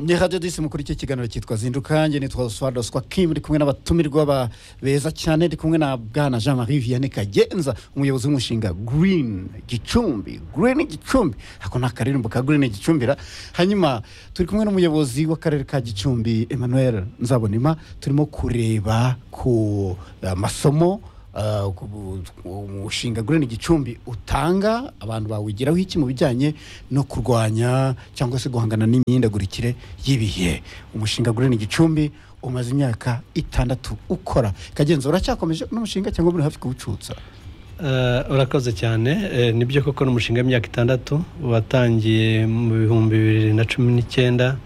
ni radiyo disimu kuri iki kiganiro cyitwa zinduka njye nitwa oswald oswa kim ndi kumwe n'abatumirwa ba beza cyane ndi kumwe na bwana jean marie vianney kagenza umuyobozi w'umushinga green gicumbi green gicumbi ako ni akaririmbo ka green gicumbira hanyuma turi kumwe n'umuyobozi w'akarere ka gicumbi emmanuel nzabonima turimo kureba ku eh, masomo eh, ku bu- umushinga green gicumbi utanga abantu bawigiraho iki mu bijyanye no kurwanya cyangwa se guhangana n'imyindagurikire y'ibihe umushinga green gicumbi umaze imyaka itandatu ukora kagenza uracyakomeje n'umushinga cyangwa muri hafi kuwucutsa Eh, urakoze cyane Eh, nibyo koko n'umushinga w'imyaka itandatu watangiye mu bihumbi bibiri na cumi n'icyenda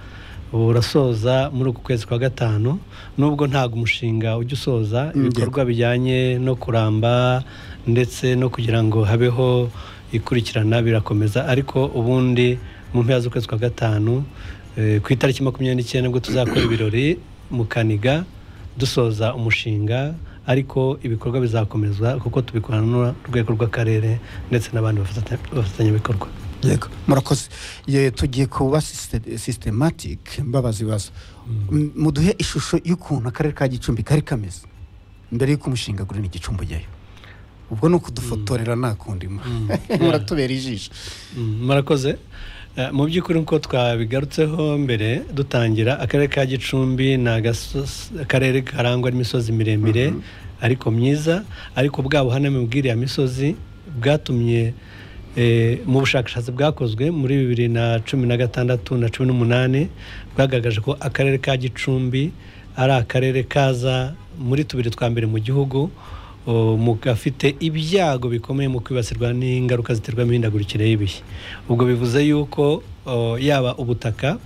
ubu urasoza muri uku kwezi kwa gatanu nubwo ntabwo umushinga ujya usoza Mm, ibikorwa bijyanye no kuramba ndetse no kugira ngo habeho ikurikirana birakomeza ariko ubundi mu mpera z'ukwezi kwa gatanu eh, ku itariki makumyabiri n'icyenda nibwo tuzakora ibirori mu kaniga dusoza umushinga ariko ibikorwa bizakomezwa kuko tubikorana n'urwego rw'akarere ndetse n'abandi bafata- bafatanyabikorwa yego murakoze Ye, tugiye kuba sisitematike mbabazi baza M- muduhe ishusho y'ukuntu akarere ka gicumbi kari kameze mbere y'uko umushinga green gicumbi ujyayo ubwo ni ukudufotorera nta kundi mu- muratubera ijisho Mm, murakoze Eh, mu by'ukuri nk'uko twabigarutseho mbere dutangira akarere ka gicumbi ni agasos- akarere karangwa n'imisozi miremire ariko myiza ariko bwa buhaname bw'iriya misozi bwatumye eh, mu bushakashatsi bwakozwe muri bibiri na cumi na gatandatu na cumi n'umunani bwagaragaje ko akarere ka gicumbi ari akarere kaza muri tubiri twa mbere mu gihugu o, mu gafite ibyago bikomeye mu kwibasirwa n'ingaruka ziterwa n'imihindagurikire y'ibihe ubwo bivuze yuko o, yaba ubutaka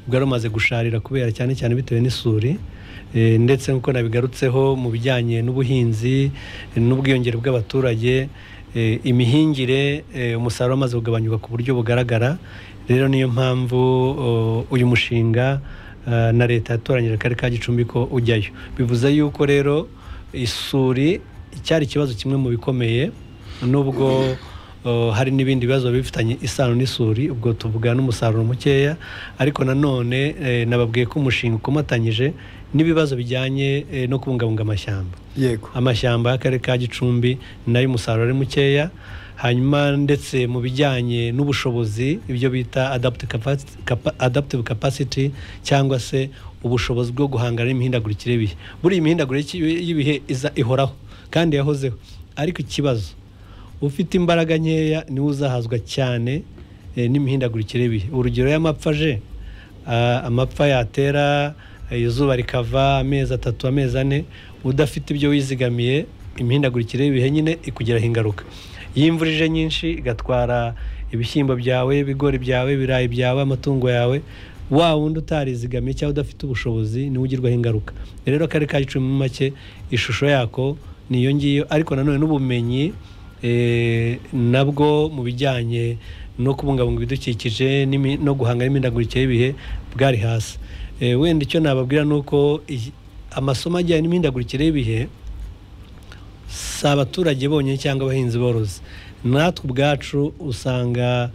bwari bumaze gusharira kubera cyane cyane bitewe n'isuri eh, ndetse nk'uko nabigarutseho mu bijyanye n'ubuhinzi eh, n'ubwiyongere bw'abaturage eh, imihingire eh, umusaruro wamaze kugabanyuka ku buryo bugaragara rero niyo mpamvu o, uyu mushinga eh, na leta yatoranyije akarere ka gicumbi ko ujyayo bivuze yuko rero isuri cyari ikibazo kimwe mu bikomeye nubwo uh, hari n'ibindi bibazo bifitanye isano n'isuri ubwo tuvuga n'umusaruro mukeya ariko nanone eh, nababwiye ko umushinga ukomatanyije n'ibibazo bijyanye eh, no kubungabunga amashyamba yego amashyamba y'akarere ka gicumbi nayo umusaruro ari mukeya hanyuma ndetse mu bijyanye n'ubushobozi ibyo bita adaptive capacity- capa- adaptive capacity cyangwa se ubushobozi bwo guhangana n'imihindagurikire y'ibihe buriya imihindagurikire y'ibi- y'ibihe iza ihoraho kandi yahozeho ariko ikibazo ufite imbaraga nkeya niwe uzahazwa cyane eh, n'imihindagurikire y'ibihe urugero y'amapfa aje ah, amapfa yatera eh, izuba rikava amezi atatu amezi ane udafite ibyo wizigamiye imihindagurikire y'ibihe nyine ikugiraho ingaruka iyo imvura ije nyinshi igatwara ibishyimbo byawe ibigori byawe ibirayi byawe amatungo yawe wa wundi utarizigamiye cyangwa udafite ubushobozi niwe ugirwaho ingaruka rero akarere ka gicumbi mu make ishusho yako ni iyo ngiyo ariko nanone n'ubumenyi eh, nabwo mu bijyanye no kubungabunga ibidukikije n'imi- no guhanga n'imihindagurikire y'ibihe bwari hasi Eh, wenda icyo nababwira ni uko iyi- amasomo ajyanye n'imihindagurikire y'ibihe si abaturage bonyine cyangwa abahinzi borozi natwe ubwacu usanga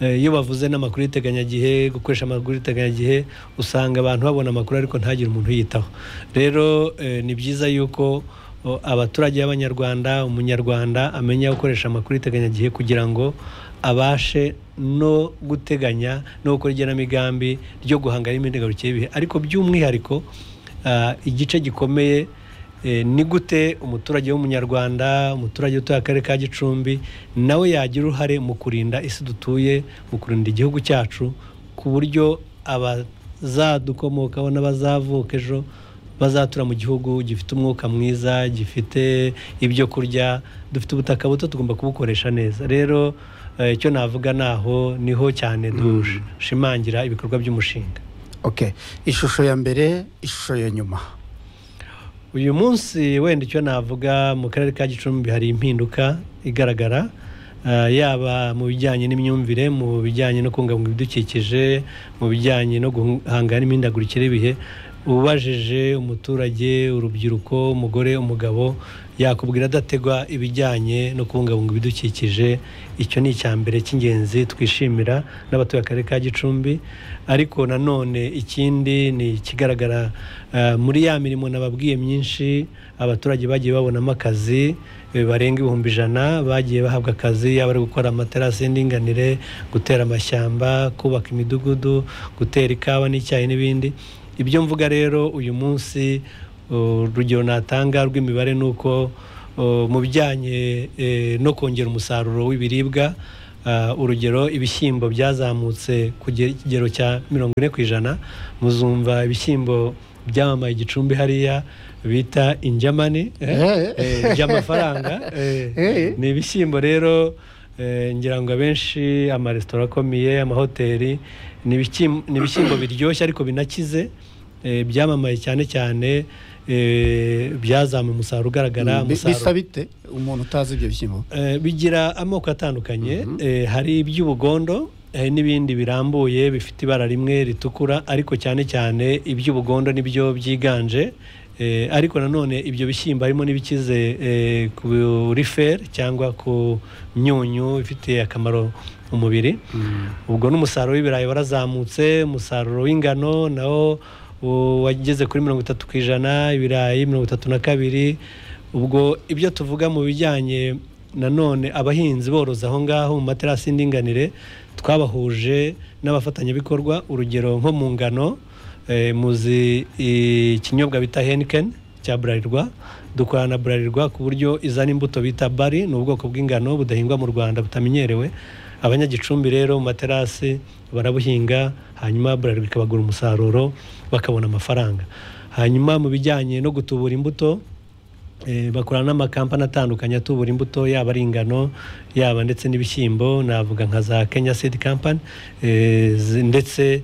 eh, iyo bavuze n'amakuru y'iteganyagihe gukoresha amakuru y'iteganyagihe usanga abantu babona amakuru ariko ntagire umuntu uyitaho rero eh, ni byiza yuko o, abaturage b'abanyarwanda umunyarwanda amenya gukoresha amakuru y'iteganyagihe kugira ngo abashe no guteganya no gukora igenamigambi ryo guhangana n'imihindagurikire y'ibihe ariko by'umwihariko ah, igice gikomeye Eh, ni gute umuturage w'umunyarwanda umuturage utuye akarere ka gicumbi nawe yagira uruhare mu kurinda isi dutuye mu kurinda igihugu cyacu ku buryo abazadukomokaho n'abazavuka ejo bazatura mu gihugu gifite umwuka mwiza gifite ibyo kurya dufite ubutaka buto tugomba kubukoresha neza rero eh, icyo navuga naho niho cyane dushimangira ibikorwa by'umushinga okay ishusho ya mbere ishusho ya nyuma uyu munsi wenda icyo navuga mu karere ka gicumbi hari impinduka igaragara ah, yaba mu bijyanye n'imyumvire mu bijyanye no kubungabunga ibidukikije mu bijyanye no guhangana n'imihindagurikire y'ibihe ubajije umuturage urubyiruko umugore umugabo yakubwira adategwa ibijyanye no kubungabunga ibidukikije icyo ni icya mbere cy'ingenzi twishimira n'abatuye akarere ka gicumbi ariko nanone ikindi ni ikigaragara eh, muri ya mirimo nababwiye myinshi abaturage bagiye babonamo akazi eh, barenga ibihumbi ijana bagiye bahabwa akazi yaba ari gukora amaterasi y'indinganire gutera amashyamba kubaka imidugudu gutera ikawa n'icyayi n'ibindi ibyo mvuga rero uyu munsi urugero natanga rw'imibare ni uko uh, mu bijyanye eh, no kongera umusaruro w'ibiribwa uh, urugero ibishyimbo byazamutse ku kigero cya mirongo ine ku ijana muzumva ibishyimbo byamamaye igicumbi hariya bita injamani eh, Eh. eh, by'amafaranga eh, Eh. ni ibishyimbo rero eh, ngira ngo abenshi amaresitora akomeye amahoteli ni ibishyim- ni ibishyimbo biryoshye ariko binakize eh, byamamaye cyane cyane eh, byazamuye umusaruro ugaragara Bi- bisa umusaruro bite umuntu utazi ibyo bishyimbo Eh, bigira amoko atandukanye Eh, hari iby'ubugondo hari n'ibindi birambuye bifite ibara rimwe ritukura ariko cyane cyane iby'ubugondo nibyo byiganje Eh, ariko nanone ibyo bishyimbo harimo n'ibikize eh, kuri fer cyangwa ku myunyu ifite akamaro umubiri ubwo n'umusaruro w'ibirayi warazamutse umusaruro w'ingano nawo u- wageze kuri mirongo itatu ku ijana ibirayi mirongo itatu na kabiri ubwo ibyo tuvuga mu bijyanye nanone abahinzi boroza aho ngaho mu materasi y'indinganire twabahuje n'abafatanyabikorwa urugero nko mu ngano eh, muzi eh, ikinyobwa bita Heineken cya Bralirwa dukorana na Bralirwa ku buryo izana imbuto bita bari ni ubwoko bw'ingano budahingwa mu Rwanda butamenyerewe abanyagicumbi rero mu materasi barabuhinga hanyuma Bralirwa ikabagura umusaruro bakabona amafaranga hanyuma mu bijyanye no gutubura imbuto Eh, bakorana n'amakampani atandukanye atubura imbuto yaba ari ingano yaba ndetse n'ibishyimbo navuga nka za kenya seed company eh, zi- ndetse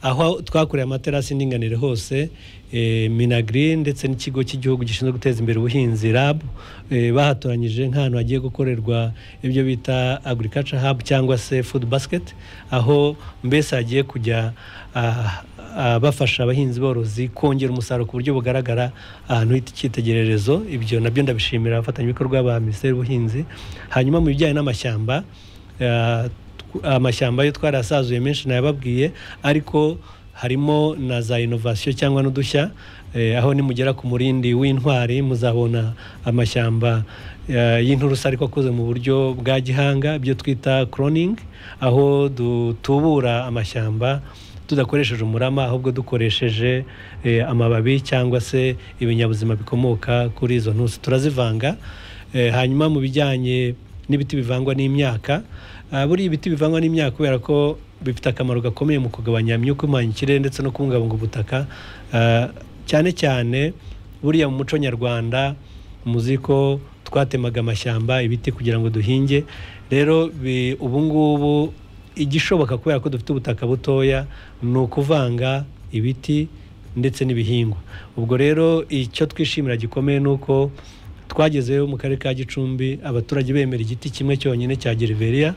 aho twakoreye amaterasi y'indinganire hose eh, minagri ndetse n'ikigo cy'igihugu gishinzwe guteza imbere ubuhinzi rab eh, bahatoranyije nk'ahantu hagiye gukorerwa ibyo bita agriculture hub cyangwa se food basket aho mbese hagiye kujya ah, ah, bafasha abahinzi borozi kongera umusaruro ku buryo bugaragara ahantu h'icyitegererezo ibyo nabyo ndabishimira abafatanyabikorwa ba minisiteri y'ubuhinzi hanyuma mu bijyanye n'amashyamba ah, tw- amashyamba yo twarasazuye menshi nayababwiye ariko harimo na za inovasiyo cyangwa n'udushya eh, aho nimugera ku murindi w'intwari muzabona amashyamba eh, y'inturusu ariko akoze mu buryo bwa gihanga ibyo twita cloning aho dutubura amashyamba tudakoresheje umurama ahubwo dukoresheje eh, amababi cyangwa se ibinyabuzima bikomoka kuri izo ntusi turazivanga Eh, hanyuma mu bijyanye n'ibiti bivangwa n'imyaka ah, buriya ibiti bivangwa n'imyaka kubera ko bifite akamaro gakomeye mu kugabanya imyuka ihumanya ikirere ndetse no kubungabunga ubutaka Ah, cyane cyane buriya mu muco nyarwanda muzi ko twatemaga amashyamba ibiti kugira ngo duhinge rero bi- ubu ngubu igishoboka kubera ko dufite ubutaka butoya ni ukuvanga ibiti ndetse n'ibihingwa ubwo rero icyo twishimira gikomeye ni uko twagezeyo mu karere ka gicumbi abaturage bemera igiti kimwe cyonyine cya geriveriya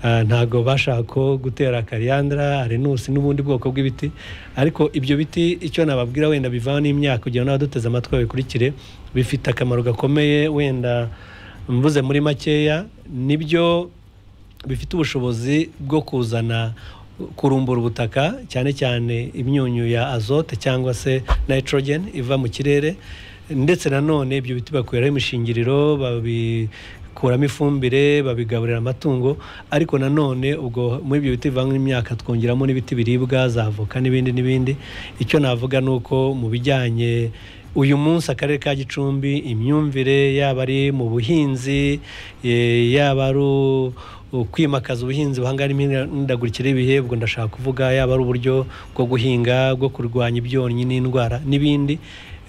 Ah, ntabwo bashaka ko gutera kariyandara arenusi n'ubundi bwoko bw'ibiti ariko ibyo biti icyo nababwira wenda bivana n'imyaka kugira ngo n'abaduteze amatwi babikurikire bifite akamaro gakomeye wenda mvuze muri makeya nibyo bifite ubushobozi bwo kuzana kurumbura ubutaka cyane cyane imyunyu ya azote cyangwa se nitrogen iva mu kirere ndetse nanone ibyo biti bakuraho imishingiriro babikuramo ifumbire babigaburira amatungo ariko nanone ubwo muri ibyo biti bivangwa n'imyaka twongeramo n'ibiti biribwa za avoka n'ibindi n'ibindi icyo navuga ni uko mu bijyanye uyu munsi akarere ka gicumbi imyumvire yaba ari mu buhinzi eh, yaba ari u- u- kwimakaza ubuhinzi buhangana n'imihindagurikire y'ibihe ubwo ndashaka kuvuga yaba ari uburyo bwo guhinga bwo kurwanya ibyonnyi n'indwara n'ibindi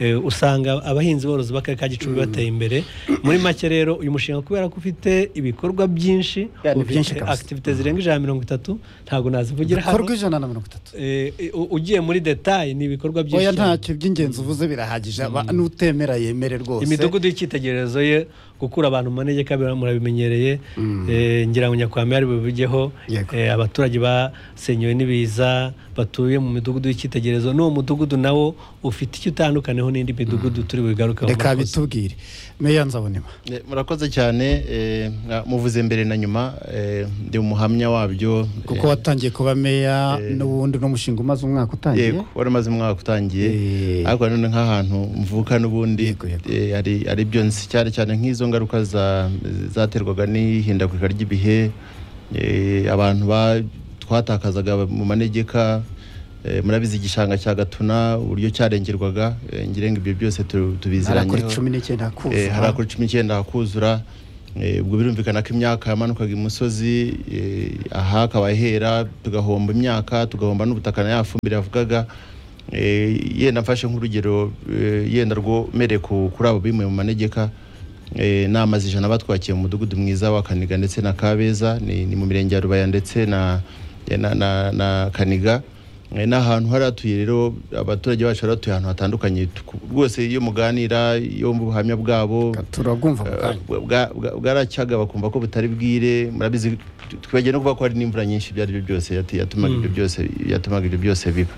eh, usanga abahinzi borozi b'akarere ka gicumbi bateye imbere muri make rero uyu mushinga kubera ko ufite ibikorwa byinshi Ya, ni ufite byinshi kabisa. activities zirenga ijana na mirongo itatu ntabwo nazivugira hano bikorwa ijana na mirongo itatu Eh, eh, u- ugiye muri detail ni ibikorwa byinshi oya cyane. ntacyo by'ingenzi uvuze birahagije aba- n'utemera yemere rwose imidugudu y'icyitegererezo ye gukura abantu mu manegeka bira- murabimenyereye Eh, ngira ngo nyakwame ari bubigeho Yego. Eh, abaturage basenyewe n'ibiza batuye mu midugudu y'icyitegererezo n'uwo mudugudu nawo ufite icyo utandukaniyeho n'indi midugudu turi bugaruka reka bitubwire meya nzabonema Eh, murakoze cyane eh, na- muvuze mbere na nyuma eh, ndi umuhamya wabyo kuko watangiye kuba meya n'ubundi n'umushinga umaze umwaka utangiye yego wari umaze umwaka utangiye Eh. ariko nanone nk'ahantu mvuka n'ubundi Yego, yego. eh, ari ari byo nzi cyane cyane nk'izo ngaruka za- zaterwaga n'ihindagurika ry'ibihe eh, abantu ba- twatakazaga mu manegeka eh, murabizi igishanga cya gatuna uburyo cyarengerwaga eh, ngira ngo ibyo byose tu- harakora tubiziranyeho cumi n'icyenda Eh, hakuza harakura cumi n'icyenda hakuzura Eh, ubwo birumvikana ko imyaka yamanukaga imusozi eh, aha akaba hera tugahomba imyaka tugahomba n'ubutaka na ya fumbire yavugaga Eh, yenda mfashe nk'urugero eh, yenda rwo mere ku- kuri abo bimuye mu manegeka eh, ni amazu ijana batwakiye mu mudugudu mwiza wa kaniga ndetse na kabeza ni, ni mu mirenge ya rubaya ndetse na, na, na, na kaniga Eh, ni ahantu hari hatuye rero abaturage bacu bari batuye ahantu hatandukanye Tuku- rwose iyo muganira iyo mu buhamya bwabo turabwumva mu eh, kanya bwa- bwa- bwaracyaga bakumva ko butari bwire murabizi twibagiwe no kuvuga ko hari n'imvura nyinshi ibyo ari byo byose yati- yatumaga ibyo byose yatumaga ibyo byose biba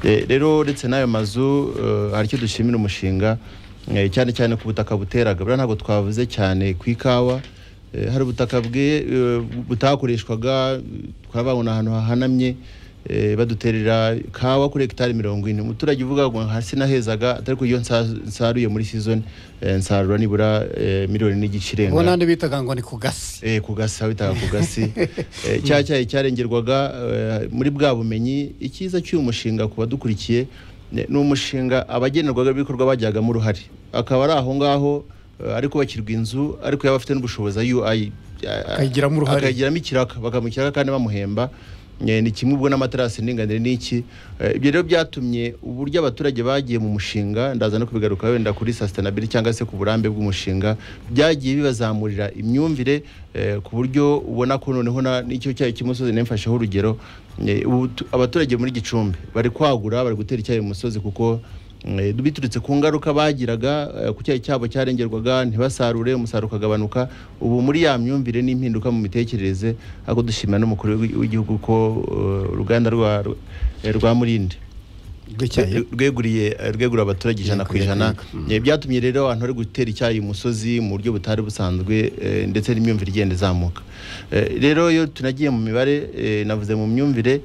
Eh, rero uretse n'ayo mazu eh, hari icyo dushimira umushinga eh, cyane cyane ku butaka buteraga buriya ntabwo twavuze cyane ku ikawa Eh, hari ubutaka bwe eh, butakoreshwaga twababona ahantu hahanamye eh, baduterera kawa kuri hegitari mirongo ine umuturage uvuga ngo hasi nahezaga atari ko iyo nsa- nsaruye muri season eh, nsarura nibura eh, miliyoni n'igice irenga ubu n'andi bitaga ngo ni ku gasi Eh, ku gasi aho bitaga ku gasi Eh, cya cyayi cyarengerwaga eh, muri bwa bumenyi icyiza cy'uyu mushinga ku badukurikiye eh, ni umushinga abagenerwaga ibikorwa bajyagamo uruhare akaba ari aho ngaho eh, ari kubakirwa inzu ariko yaba afite n'ubushobozi UI Akayigiramo uruhare. akayigiramo ikiraka bakamuha ikiraka kandi bamuhemba Eh, ni kimwe ubwo n'amaterasi y'indinganire n'iki Eh, ibyo rero byatumye uburyo abaturage bagiye mu mushinga ndaza no kubigaruka wenda kuri sustainability cyangwa se ku burambe bw'umushinga byagiye bibazamurira imyumvire eh, ku buryo ubona ko noneho na- n'icyo cyayi cy'umusozi nemfasheho urugero Eh, ubu tu- abaturage muri gicumbi bari kwagura bari gutera icyayi mu musozi kuko Eh, biturutse ku ngaruka bagiraga eh, ku cyayi cyabo cyarengerwaga ntibasarure umusaruro ukagabanuka ubu muri ya myumvire n'impinduka mu mitekerereze ahubwo dushimira n'umukuru w'igi- w'igihugu ko eh, uruganda rwa eh, rwa murinde rw'icyayi rweguriye eh, rweguriye abaturage ijana ku Yego, yego, ijana yego. Eh, byatumye rero abantu bari gutera icyayi umusozi mu buryo butari busanzwe eh, ndetse n'imyumvire igenda izamuka Eh, rero iyo tunagiye mu mibare eh, navuze mu myumvire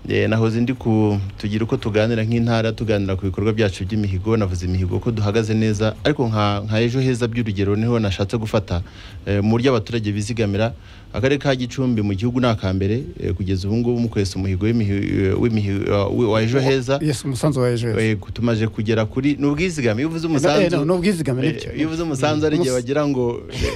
eh, nahoze ndi ku tugira uko tuganira nk'intara tuganira ku bikorwa byacu by'imihigo navuze imihigo ko duhagaze neza ariko nka nka ejo heza by'urugero niho nashatse gufata eh, mu buryo abaturage bizigamira akarere ka gicumbi mu gihugu ni akambere eh, kugeza ubu ngubu mu kwesa umuhigo w'imihi- w'imihi- wa ejo heza yesu umusanzu wa ejo heza Yego, tumaje kugera kuri ni ubwizigame iyo uvuze Eh, umusanzu no, ni ubwizigame, eh, nibyo. iyo uvuze umusanzu ari igihe Umus- bagira ngo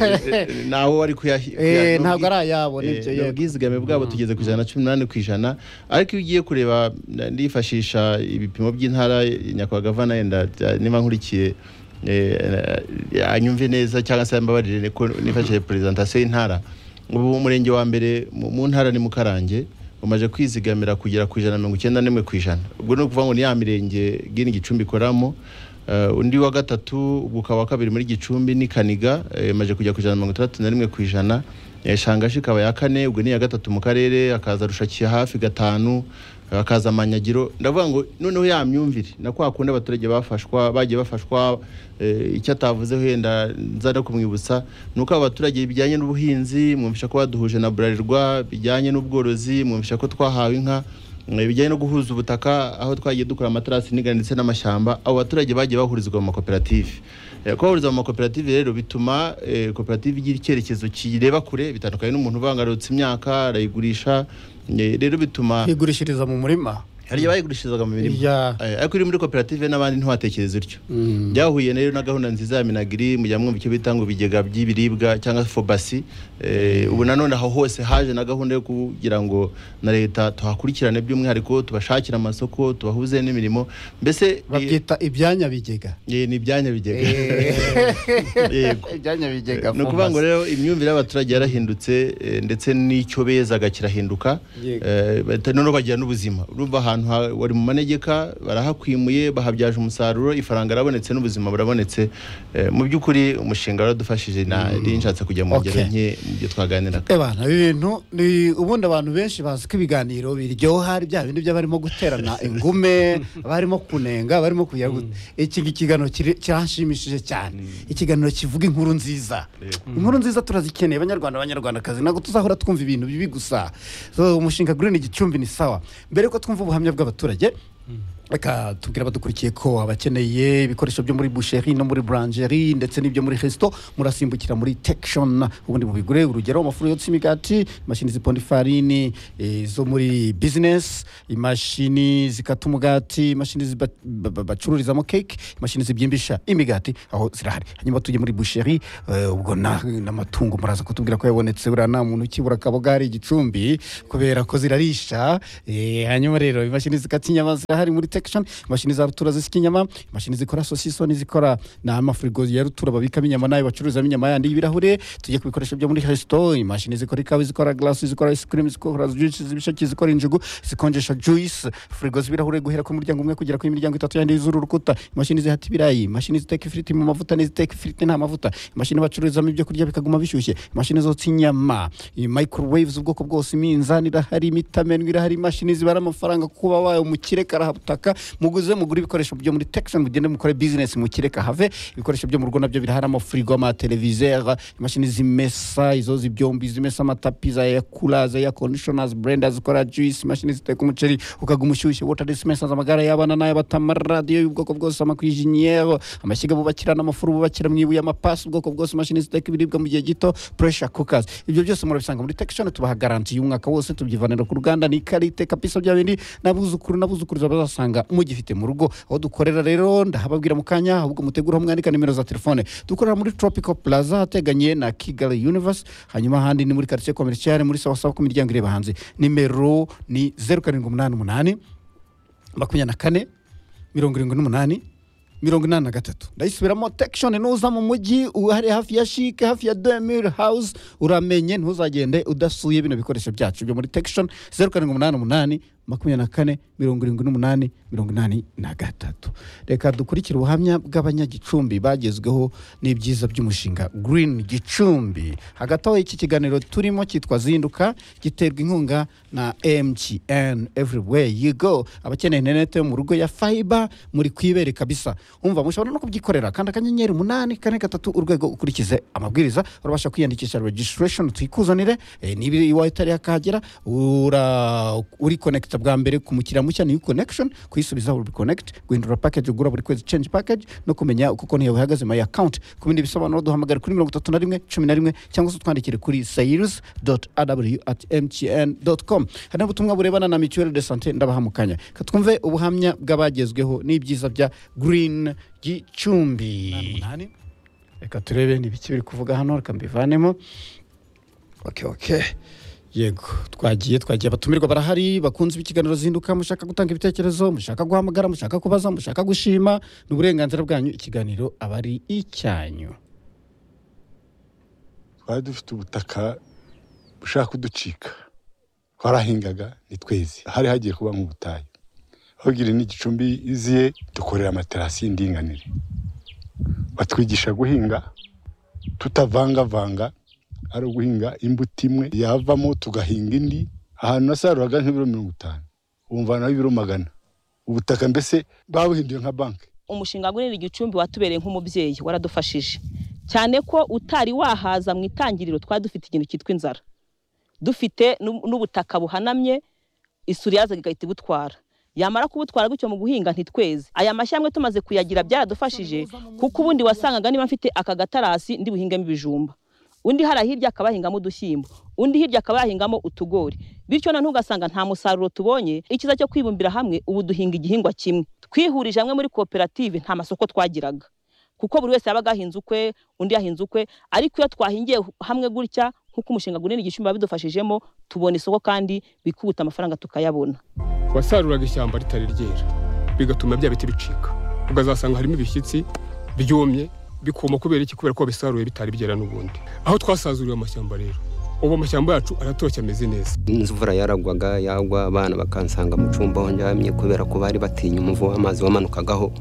eh, eh, nawe wari kuyahi- Eh, kuya- ni ntabwo ubwi- ari ayabo, eh, nibyo, ni yego. ubwizigame bwabo tugeze ku ijana na cumi n'umunani ku ijana ariko iyo ugiye kureba na- ndifashisha ibipimo by'intara eh, nyakubahwa gavana yenda eh, niba nkurikiye eh, eh, anyumve neza cyangwa se mbabarire ko nifashishije perezantasiyo y'intara ubu umurenge wa mbere mu mu ntara ni mukarange umaze kwizigamira kugera ku ijana na mirongo icyenda n'imwe ku ijana ubwo ni ukuvuga ngo ni ya mirenge gini gicumbi ikoramo Eh, undi wa gatatu ubwo ukaba wa kabiri muri gicumbi ni kaniga eh, imaze kujya ku ijana na mirongo itandatu na rimwe ku ijana Eh, shangashi ikaba ya kane ubwo ni iya gatatu mu karere hakaza rushakiye hafi gatanu hakaza amanyagiro ndavuga ngo noneho ya myumvire na kwa kundi abaturage bafashwa bagiye bafashwa eh, icyo atavuze wenda nza no kumwibutsa ni uko abaturage bijyanye n'ubuhinzi mwumvisha ko baduhuje na burarirwa bijyanye n'ubworozi mwumvisha ko twahawe inka eh, bijyanye no guhuza ubutaka aho twagiye dukora amaterasi y'indinganire ndetse n'amashyamba abo baturage bagiye bahurizwa mu makoperative Eh, kubahuriza mu makoperative rero bituma eh, koperative igira icyerekezo kireba kure bitandukanye n'umuntu ubangarutse imyaka arayigurisha eh, rero bituma kwigurishiriza mu murima hari igihe bayigurishirizaga mu mirima Ya. Eh, ariko iri muri koperative n'abandi ntiwatekereza utyo Mm. byahuye rero na gahunda nziza ya minagiri mujya mwumva icyo bita ngo ibigega by'ibiribwa cyangwa fobasi Eh, ubu nanone aho hose haje na gahunda yo kugira ngo na leta tuhakurikirane by'umwihariko tubashakira amasoko tubahuze n'imirimo mbese eh, babyita ibyanya bigega eh, ni ibyanya bigega Yego. ibyanya bigega ni ukuvuga ngo rero imyumvire y'abaturage yarahindutse eh, ndetse n'icyo bezaga kirahinduka Yego. Eh, bahita noneho bagira n'ubuzima urumva ahantu ha- wari mu manegeka barahakwimuye bahabyaje umusaruro ifaranga rabonetse n'ubuzima burabonetse Eh, mu by'ukuri umushinga waradufashije nari nshatse kujya mu ngero Okay. nke mu byo twaganiraga ebana ibi bintu ni ubundi abantu benshi bazi ko ibiganiro biryoha ari bya bindi by'abarimo guterana ingume abarimo kunenga abarimo kugira gute. iki ngiki ikiganiro kiri- kirashimishije cyane ikiganiro kivuga inkuru nziza inkuru nziza turazikeneye abanyarwanda abanyarwandakazi ntabwo tuzahora twumva ibintu bibi gusa So, umushinga green gicumbi ni sawa mbere yuko twumva ubuhamya bw'abaturage reka tubwire abadukurikiye ko abakeneye ibikoresho byo muri boucherie no muri boulangerie ndetse n'ibyo muri resto murasimbukira muri tekishoni ubundi mubigure urugero amafuru yotsa imigati imashini ziponda ifarini eh, zo muri bizinesi imashini zikata umugati imashini ziba- ba- ba- bacururizamo keke imashini zibyimbisha imigati aho zirahari hanyuma tujye muri boucherie eh, ubwo na- n'amatungo muraza kutubwira ko yabonetse buriya nta muntu ukibura kaboga hari igicumbi kubera ko zirarisha eh, hanyuma rero imashini zikata inyama zirahari muri tekishoni imashini za rutura zisya inyama imashini zikora sosisoni zikora n'amafurigo ya rutura babikamo inyama nayo bacururizamo inyama yandi y'ibirahure tujye ku bikoresho byo muri resito imashini zikora ikawa zikora glasi zikora ice cream zikora juice z'ibisheke zikora injugu zikonjesha juice furigo z'ibirahure guhera ku muryango umwe kugera ku miryango itatu yandi y'izuru rukuta imashini zihata ibirayi imashini ziteka ifiriti mu mavuta n'iziteka ifiriti nta mavuta imashini bacururizamo ibyo kurya bikaguma bishyushye imashini zotsa inyama microwave z'ubwoko bwose iminzani irahari imitamenwa irahari imashini zibara amafaranga kuba wayo umukire karahabutaka muguze mugure ibikoresho byo muri tekishoni mugende mukore bizinesi mukire kahave ibikoresho byo mu rugo nabyo birahari amafurigo amateleviziyo imashini zimesa izo zibyombi zimesa amatapi za yakura za yakondishona burenda zikora juice imashini ziteka umuceri ukaguma umushyushye wota disimesa amagare y'abana n'ay'abatama radiyo y'ubwoko bwose amakwijinyero amashyiga bubakira n'amafuru bubakira mu ibuye amapasi ubwoko bwose imashini ziteka ibiribwa mu gihe gito puresha kukazi ibyo byose murabisanga muri tekishoni tubaha garanti y'umwaka wose tubyivanira ku ruganda ni karite kapisa bya bindi n'abuzukuru n'abuzukuruza bazasanga mugifite mu rugo aho dukorera rero ndahababwira mu kanya ahubwo mutegura mwandika nimero za telefone dukorera muri tropical plaza ateganye na kigali universe hanyuma ahandi ni muri quartier commercial muri sawasawa ku miryango ireba hanze nimero ni zeru karindwi umunani umunani makumyabiri na kane mirongo irindwi n'umunani mirongo inani na gatatu ndayisubiramo tekishoni nuza mu mujyi uhari hafi ya shike hafi ya demir house uramenye ntuzagende udasuye bino bikoresho byacu byo muri tekishoni zeru karindwi umunani umunani makumyabiri na kane mirongo irindwi n'umunani mirongo inani na gatatu reka dukurikire ubuhamya bw'abanyagicumbi bagezweho n'ibyiza by'umushinga green gicumbi hagati aho iki kiganiro turimo cyitwa zinduka giterwa inkunga na mtn everywhere you go abakeneye interineti yo mu rugo ya fiber muri kwibere kabisa umva mushobora no kubyikorera kandi akanyenyeri umunani kane gatatu urwego ukurikize amabwiriza urabasha kwiyandikisha registration tuyikuzanire eh, niba iwawe itari yakahagera ura- urikonekita bwa mbere ku mukiriya mushya new connection kuyisubiza ubikonekiti guhindura package ugura buri kwezi change package no kumenya uko konti yawe ihagaze my account ku bindi bisobanuro duhamagare kuri mirongo itatu na rimwe cumi na rimwe cyangwa se utwandikire kuri sales aw at mtn com hari n'ubutumwa burebana na mituelle de sante ndabahamukanya katwumve ubuhamya bw'abagezweho n'ibyiza bya green gicumbi reka turebe ni ibiki biri kuvuga hano reka mbivanemo oke oke yego twagiye twagiye abatumirwa barahari bakunze ikiganiro zinduka mushaka gutanga ibitekerezo mushaka guhamagara mushaka kubaza mushaka gushima ni uburenganzira bwanyu ikiganiro aba ari icyanyu twari dufite ubutaka bushaka kuducika twarahingaga ni tweze hari hagiye kuba nk'ubutayu bagira n'igicumbi iziye dukorera amaterasi y'indinganire batwigisha guhinga tutavangavanga ari uguhinga imbuto imwe yavamo tugahinga indi ahantu nasaruraga nk'ibiro mirongo itanu wumvanaho ibiro magana ubutaka mbese babuhinduye nka banki umushinga wa iri gicumbi watubereye nk'umubyeyi waradufashije cyane ko utari wahaza mu itangiriro twari dufite ikintu cyitwa inzara dufite n'u- n'ubutaka buhanamye isuri yazaga igahita ibutwara yamara kubutwara gutyo mu guhinga ntitweze aya mashyamwe tumaze kuyagira byaradufashije kuko ubundi wasangaga niba mfite aka gatarasi ndi buhingamo ibijumba undi hari hirya akaba yahingamo udushyimbo undi hirya akaba yahingamo utugori bityo noneho ugasanga nta musaruro tubonye icyiza cyo kwibumbira hamwe ubu duhinga igihingwa kimwe twihurije hamwe muri koperative nta masoko twagiraga kuko buri wese yabaga ahinze ukwe undi yahinze ukwe ariko iyo twahingiye hamwe gutya nk'uko umushinga gunini igicumbi bidufashijemo tubona isoko kandi bikubuta amafaranga tukayabona wasaruraga ishyamba ritari ryera bigatuma bya biti bicika ukazasanga harimo ibishyitsi byumye bikuma kubera iki kubera ko bisaruye bitari byera n'ubundi aho twasazuriwe amashyamba rero ubu amashyamba yacu aratoshye ameze neza imvura yaragwaga yagwa abana bakansanga mu cyumba aho njyamye kubera ko bari batinya umuvu w'amazi wamanukagaho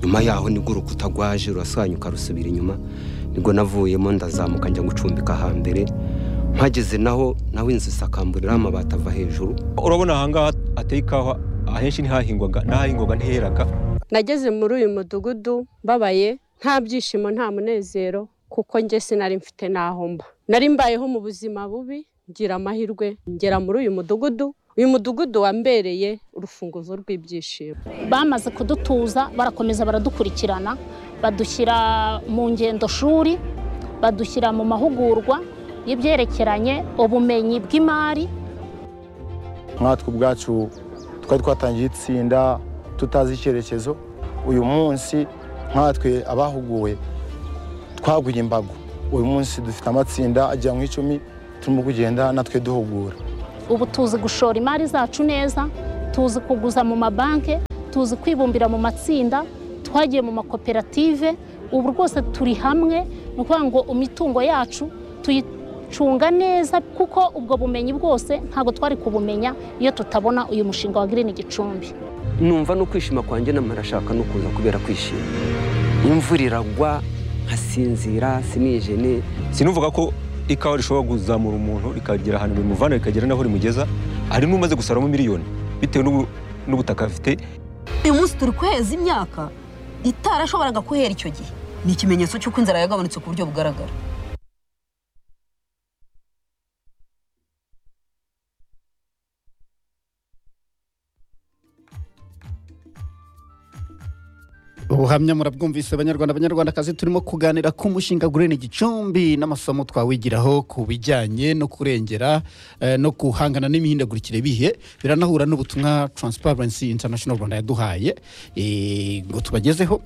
nyuma yaho nibwo urukuta rwaje rurasanyuka rusubira inyuma nibwo navuyemo ndazamuka njya gucumbika hambere mpageze naho nawe inzu isakamburiraho amabati ava hejuru urabona ahangaha hateye ikawa ahenshi ntihahingwaga n'ahahingwaga ntiheraga nageze muri uyu mudugudu mbabaye nta byishimo nta munezero kuko njye sinari mfite n'aho mba nari mbayeho mu buzima bubi ngira amahirwe ngera muri uyu mudugudu uyu mudugudu wambereye urufunguzo rw'ibyishimo bamaze kudutuza barakomeza baradukurikirana badushyira mu ngendoshuri badushyira mu mahugurwa y'ibyerekeranye ubumenyi bw'imari nkatwe ubwacu twari twatangiye itsinda tutazi icyerekezo uyu munsi nkatwe abahuguwe twaguye imbago uyu munsi dufite amatsinda agera mu icumi turimo kugenda natwe duhugura ubu tuzi gushora imari zacu neza tuzi kuguza mu mabanki tuzi kwibumbira mu matsinda twagiye mu makoperative ubu rwose turi hamwe ni ukuvuga ngo imitungo yacu tuyicunga neza kuko ubwo bumenyi bwose ntabwo twari kubumenya iyo tutabona uyu mushinga wa girini gicumbi numva no kwishima kwanjye n'amarashaka no kuza kubera kwishima imvura iragwa nkasinzira sinijene sinuvuga ko ikawa rishobora kuzamura umuntu rikagera ahantu bimuvana rikagera n'aho rimugeza hari n'umaze gusaramo miliyoni bitewe n'ubutaka afite uyu munsi turi kweza imyaka itarashoboraga kuhera icyo gihe ni ikimenyetso cy'uko inzara yagabanutse ku buryo bugaragara ubuhamya murabwumvise abanyarwanda abanyarwandakazi turimo kuganira ku mushinga gurene gicumbi n'amasomo twawigiraho ku bijyanye no kurengera eh, no guhangana n'imihindagurikire bihe biranahura n'ubutumwa Transparency International Rwanda yaduhaye eh, ngo tubagezeho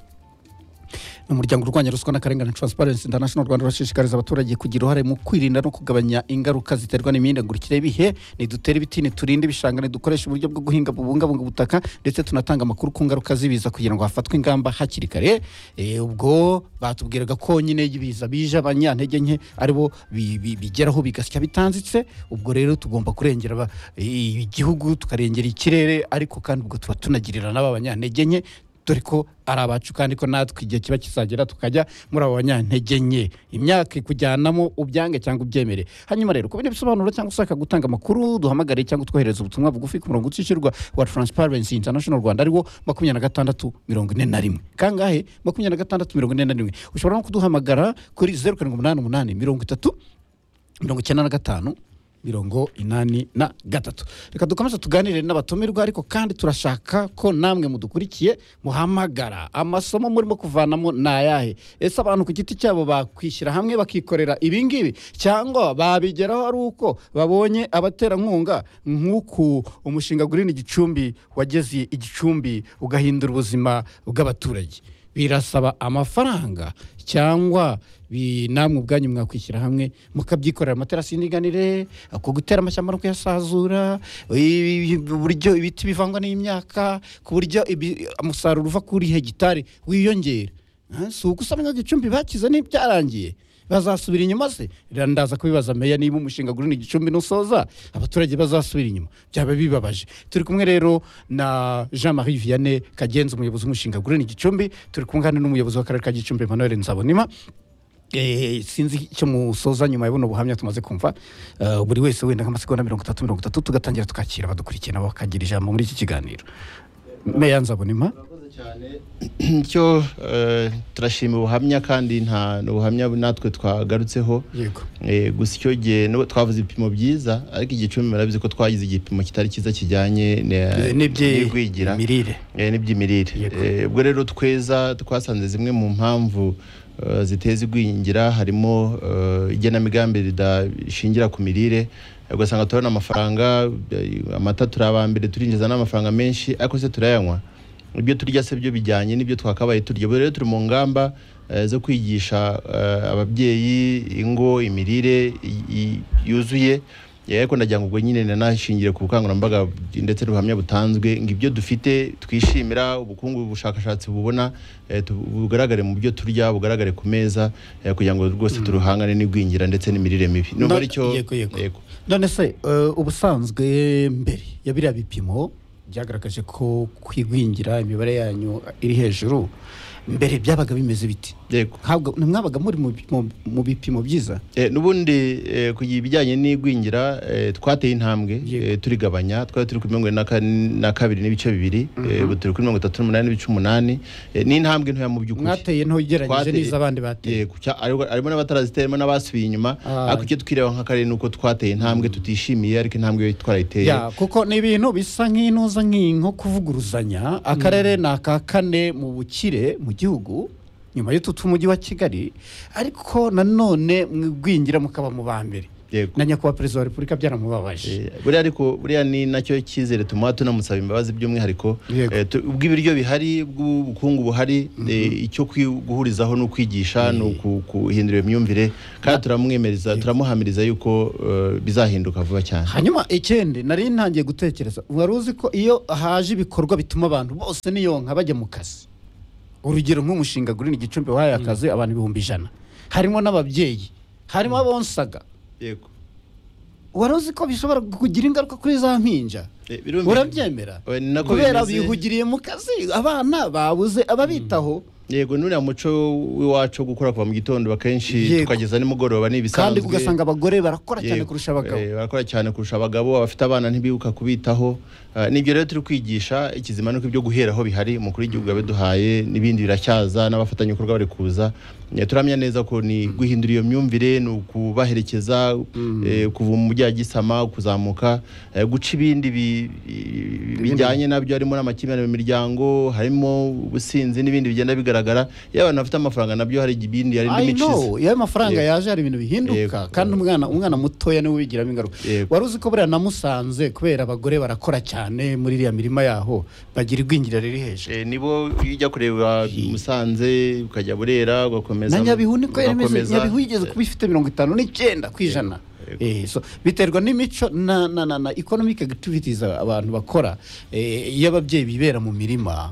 umuryango urwanya ruswa n'akarengane transparency international rwanda urashishikariza abaturage kugira uruhare mu kwirinda no kugabanya ingaruka ziterwa n'imihindagurikire y'ibihe ntidutere ibiti ntiturinde ibishanga ntidukoreshe uburyo bwo guhinga bubungabunga ubutaka ndetse tunatanga amakuru ku ngaruka z'ibiza kugira ngo hafatwe ingamba hakiri kare Eh, ubwo batubwiraga ko nyine ibiza bije abanyantege nke aribo bi- bi- bigeraho bigasya bitanzitse ubwo rero tugomba kurengera aba- eh, igihugu tukarengera ikirere ariko kandi ubwo tuba tunagirira n'aba banyantege nke dore ko ari abacu kandi ko natwe igihe kiba kizagera tukajya muri abo banyantege nke imyaka ikujyanamo ubyange cyangwa ubyemere hanyuma rero ku bindi bisobanuro cyangwa ushaka gutanga amakuru duhamagare cyangwa twohereze ubutumwa bugufi ku murongo utishyurwa wa Transparency International Rwanda ariwo makumyabiri na gatandatu mirongo ine na rimwe kangahe makumyabiri na gatandatu mirongo ine na rimwe ushobora no kuduhamagara kuri zeru karindwi umunani umunani mirongo itatu mirongo icyenda na gatanu mirongo inani na gatatu reka dukomeze tuganire n'abatumirwa ariko kandi turashaka ko namwe mudukurikiye muhamagara amasomo murimo kuvanamo ni ayahe ese abantu ku giti cyabo bakwishyira hamwe bakikorera ibi ngibi cyangwa babigeraho ari uko babonye abaterankunga nk'uku umushinga gurini gicumbi wageze igicumbi ugahindura ubuzima bw'abaturage birasaba amafaranga cyangwa bi- namwe ubwanyu mwakwishyira hamwe mukabyikorera amaterasi y'indinganire ku gutera amashyamba no kuyasazura i- i- uburyo ibiti bivangwa n'imyaka ku buryo ibi- umusaruro uva kuri hegitari wiyongera Ah, si ugusaba gicumbi bakize n'ibyarangiye bazasubira inyuma se Rero ndaza kubibaza meya niba umushinga gurini gicumbi nusoza abaturage bazasubira inyuma byaba bibabaje turi kumwe rero na jean marie vianney kagenzi umuyobozi w'umushinga gurini gicumbi turi kumwe kandi n'umuyobozi w'akarere ka gicumbi emmanuel nzabonima Eh, sinzi icyo musoza nyuma ya buno buhamya tumaze kumva Eh, buri wese wenda nk'amasegonda mirongo itatu mirongo itatu tugatangira tukakira abadukurikiye nabo bakagira ijambo muri iki kiganiro meya nzabonima icyo eh, turashima ubuhamya kandi nta n'ubuhamya natwe twagarutseho yego Eh, gusa icyo gihe nubwo twavuze ibipimo byiza ariko igicumbi murabizi ko twagize igipimo kitari cyiza kijyanye na- n'igwigira n'iby'imirire Eh, n'iby'imirire Yego. Eh, ubwo rero tweza twasanze zimwe mu mpamvu eh, ziteza igwingira harimo eh, igenamigambi ridashingira ku mirire ugasanga turabona amafaranga eh, amata turi abambere turinjiza n'amafaranga menshi ariko se turayanywa ibyo turya se byo bijyanye n'ibyo twakabaye turya ubu rero turi mu ngamba eh, zo kwigisha eh, ababyeyi ingo imirire i- i- yuzuye Eh, ariko ndagira ngo ubwo nyine nanashingiye ku bukangurambaga ndetse n'ubuhamya butanzwe ngo ibyo dufite twishimira ubukungu ubushakashatsi bubona eh, tu- bugaragare mu byo turya bugaragare ku meza eh, kugira ngo rwose turuhangane n'igwingira ndetse n'imirire mibi No- nubwo aricyo yego, none se eh, ubusanzwe mbere ya biriya bipimo byagaragaje ko kwigwingira imibare yanyu iri hejuru mbere byabaga bimeze biti yego ntimwabaga muri mu bipimo- mu bipimo byiza Eh, n'ubundi eh, ku bijyanye n'igwingira eh, twateye intambwe eh, turigabanya twari turi kuri mirongo ine na kane- na kabiri n'ibice bibiri eh, ubu turi kuri mirongo itatu n'umunani n'ibice umunani Eh, ni intambwe ntoya mu by'ukuri Mwateye nto ugereranyije Twateye- n'izo abandi bateye. yego cya- ariko- harimo n'abataraziteye harimo n'abasubiye inyuma Ah. ariko icyo twireba nk'akarere ni uko twateye intambwe tutishimiye ariko intambwe twarayiteye ya kuko ni ibintu bisa nk'intuza nk'iyi nko kuvuguruzanya akarere ni aka kane mu bukire mu gihugu nyuma y'utu tw'umujyi wa kigali ariko nanone mwigwingira mukaba mu ba mbere Yego. na nyakubahwa perezida wa repubulika byaramubabaje buriya ariko buriya ni nacyo cyizere tumuha tunamusaba imbabazi by'umwihariko eh, tu- ubw'ibiryo bihari bw'ubukungu buhari eh, icyo kwi- guhurizaho ni ukwigisha ni uku- guhindura iyo myumvire kandi turamwemeriza turamuhamiriza yuko eh, bizahinduka vuba cyane hanyuma ikindi nari ntangiye gutekereza wari uzi ko iyo haje ibikorwa bituma abantu bose niyonka bajya mu kazi urugero nk'umushinga gurini gicumbi wahaye akazi abantu ibihumbi ijana harimo n'ababyeyi harimo abonsaga yego wari uzi ko bishobora kugira ingaruka kuri za mpinja birumvikana. urabyemera Eh, ni nako kubera bimeze. bihugiriye mu kazi abana babuze ababitaho yego nuriya muco w'iwacu wo gukora kuva mu gitondo akenshi Yego. tukageza nimugoroba ni kandi ibisanzwe ugasanga abagore barakora cyane Yego. kurusha abagabo Eh, barakora cyane kurusha abagabo abafite abana ntibibuka kubitaho Eh, nibyo rero turi kwigisha ikizima nuko ibyo guheraho bihari umukuru w'igihugu yabiduhaye n'ibindi biracyaza n'abafatanyabikorwa bari kuza Eh, turamya neza ko ni guhindura iyo myumvire ni ukubaherekeza eh, kuva mu bya gisama kuzamuka eh, guca ibindi bi- bi- bijyanye nabyo harimo n'amakimbirane mu miryango harimo ubusinzi n'ibindi bigenda bigaragara iyo abantu bafite amafaranga nabyo hari ibindi hari I know, iyo n'imicizi ayo mafaranga Yego. yaje hari ibintu bihinduka kandi umwana umwana mutoya niwe ubigiramo ingaruka wari uzi ko buriya namusanze kubera abagore barakora cyane muri iriya mirima yaho bagira igwingira riri hejuru Eh, nibo iyo ujya kureba musanze ukajya burera ugakomeza na nyabihu niko yarimeze ugakomeza. nyabihu yigeze kuba ifite mirongo itanu n'icyenda ku ijana Eh, so, biterwa n'imico na, na, na, na economic activities aba- abantu bakora eh, iyo ababyeyi bibera mu mirima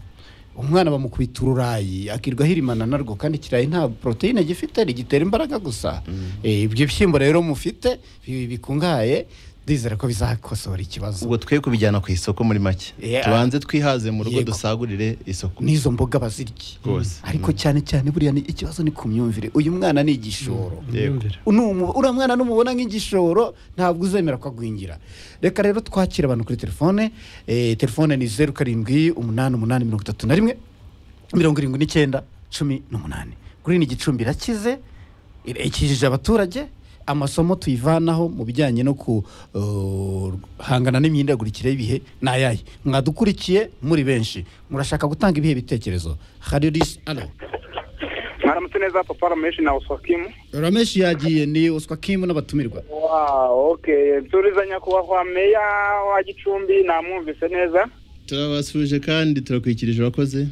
umwana bamukubita ururayi akirwa ahirimana narwo kandi ikirayi nta poroteyine gifite rigitera imbaraga gusa Eh, ibyo bishyimbo rero mufite bi- bikungahaye ndizera ko bizakosora ikibazo ubwo twe kubijyana ku isoko muri make Yeah. tubanze twihaze mu rugo Yego. dusagurire isoko n'izo mboga bazirya Rwose. ariko cyane cyane buriya ni- ikibazo ni ku myumvire uyu mwana ni igishoro Yego. Unumu- uriya mwana numubona nk'igishoro ntabwo uzemera ko agwingira reka rero twakire abantu kuri telefone eh, telefone ni zeru karindwi umunani umunani mirongo itatu na rimwe mirongo irindwi n'icyenda cumi n'umunani gurini igicumbi irakize ira- ikijije abaturage amasomo tuyivanaho mu bijyanye no guhangana n'imyindagurikire y'ibihe ni ayahe mwadukurikiye muri benshi murashaka gutanga ibihe bitekerezo hari risi alo mwaramutse neza papa rameshi na uswakimu rameshi yagiye ni uswa kimu n'abatumirwa wow okay nsuriza nyakubahwa meya wa gicumbi namwumvise neza turabasuje kandi turakwikirije urakoze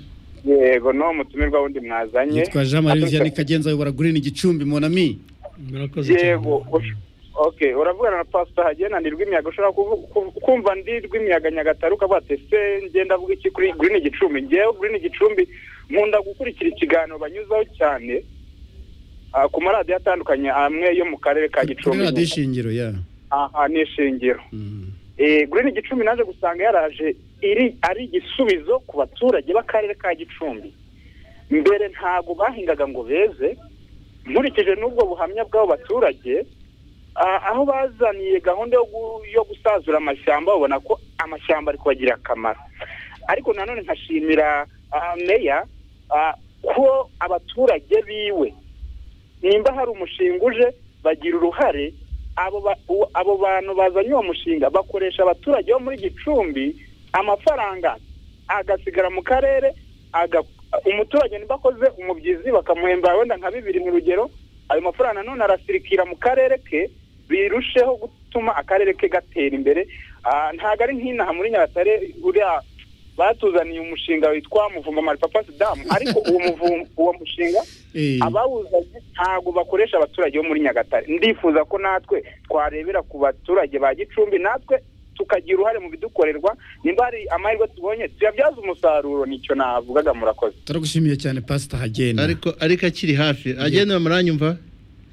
yego no mutumirwa wundi mwazanye yitwa jean marie vianney kagenza ayobora gurini igicumbi monami yego ush- okay uravugana na pastor hagena ni rw'imiyaga ushobora kuvu- ku- kumva ndi rw'imiyaga nyagatare ukavuga ati se ngenda avuga iki kuri green gicumbi ngewe green gicumbi nkunda gukurikira ikiganiro banyuzaho cyane ah, ku maradiyo atandukanye amwe yo mu karere ka kuri gicumbi radiyo ishingiro ya aha ni ishingiro Eh, Green Gicumbi naje gusanga yaraje iri ari igisubizo ku baturage b'akarere ka Gicumbi mbere ntabwo bahingaga ngo beze nkurikije n'ubwo buhamya bw'abo baturage ah, aho bazaniye gahunda yo gu- yo gusazura amashyamba babona ko amashyamba ari kubagirira akamaro ariko nanone nkashimira ah, meya ah, ko abaturage biwe nimba hari umushinga uje bagira uruhare abo ba- u- abo bantu bazanye uwo mushinga bakoresha abaturage bo muri gicumbi amafaranga agasigara mu karere aga- umuturage ntibakoze umubyizi bakamuhemba wenda nka bibiri mu rugero ayo mafaranga nanone arasirikira mu karere ke birusheho gutuma akarere ke gatera imbere Ah, ntabwo ari nk'inaha muri nyagatare uriya batuzaniye umushinga witwa muvumba maripapa sidamu ariko uwo muvumba uwo mushinga Eh. abawuzanye ntabwo bakoresha abaturage bo muri nyagatare ndifuza ko natwe twarebera ku baturage ba gicumbi natwe tukagira uruhare mu bidukorerwa nimba hari amahirwe tubonye tuyabyaza umusaruro nicyo navugaga murakoze turagushimiye cyane pasita hagenda ariko ariko akiri hafi agenda muranyumva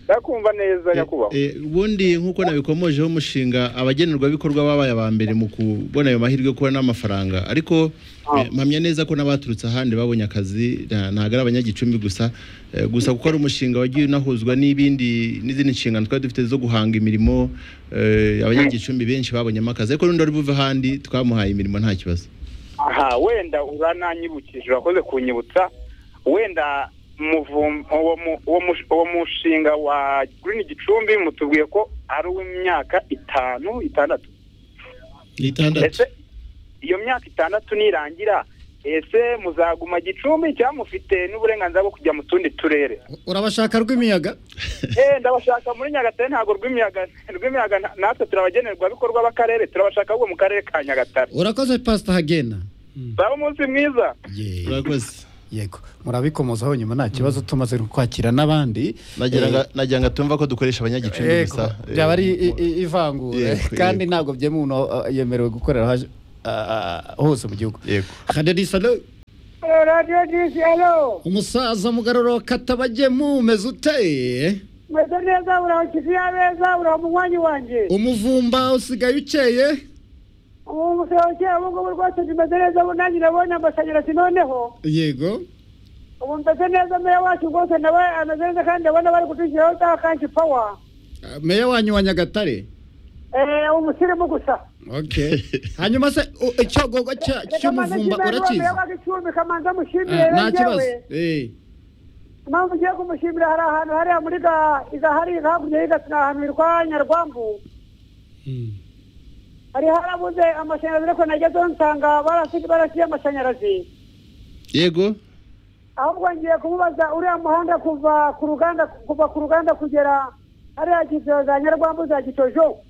ndakumva neza nyakubahwa Eh, ubundi nk'uko nabikomojeho umushinga abagenerwabikorwa babaye aba mbere mu kubona ayo mahirwe yo kubona amafaranga ariko eh, mpamya neza ko n'abaturutse ahandi babonye akazi nta- ntabwo ari abanyagicumbi gusa Eh, gusa kuko ari umushinga wagiye unahuzwa n'ibindi n'izindi nshingano twari dufite zo guhanga imirimo eh, abanyagicumbi benshi babonyemo akazi ariko n'undi wari buve ahandi twamuhaye imirimo nta kibazo aha wenda urananyibukije urakoze kunyibutsa wenda muvum- uwo mu- uwo mush- uwo mushinga wa green gicumbi mutubwiye ko ari uw'imyaka itanu itandatu itandatu ese iyo myaka itandatu nirangira ese muzaguma gicumbi cyangwa mufite n'uburenganzira bwo kujya mu tundi turere urabashaka rw'imiyaga Eh, ndabashaka muri nyagatare ntabwo rw'imiyaga rw'imiyaga nta- natwe turabagenerwa bikorwa b'akarere turabashaka ahubwo mu karere ka nyagatare urakoze pasita hagenda zaba umunsi mwiza urakoze yego murabikomozaho nyuma nta kibazo tumaze kwakira n'abandi nagira Eh, nga- nagira ngo atumva ko dukoresha abanyagicumbi Yego, gusa eh, byaba ari i- i- ivangura Yego, kandi ntabwo byemewe umuntu uh, yemerewe gukorera haje- uh, hose mu gihugu haderisa radiyo disi alo umusaza mugaruro katabagemu umeze ute meze neza uraho kisi y'abeza uraho munywanyi wanjye umuvumba usigaye ukeye ubu usigaye ukeye ubu ngubu rwose ndimeze neza ubu nanjye urabona amashanyarazi noneho yego ubu meze neza meya wacu rwose nawe ameze neza kandi ndabona bari kudushyiraho za kanshi pawa Uh, meya wanyu wa nyagatare Eh, umusirimu gusa okay hanyuma se u- icyogogo cya- cy'umuvumba urakizi icumbi kamanza mushimire Ah, nta rero kibazo njyewe Eh, impamvu ugiye kumushimira hari ahantu hariya muri ga igahari hakurya y'igasina ahantu hitwa nyarwambu hari harabuze amashanyarazi ariko nagezeho nsanga barasi- barasiye amashanyarazi yego ahubwo ngiye kumubaza uriya muhanda kuva ku ruganda kuva ku ruganda kugera hariya kiciro za nyarwambu za gitojo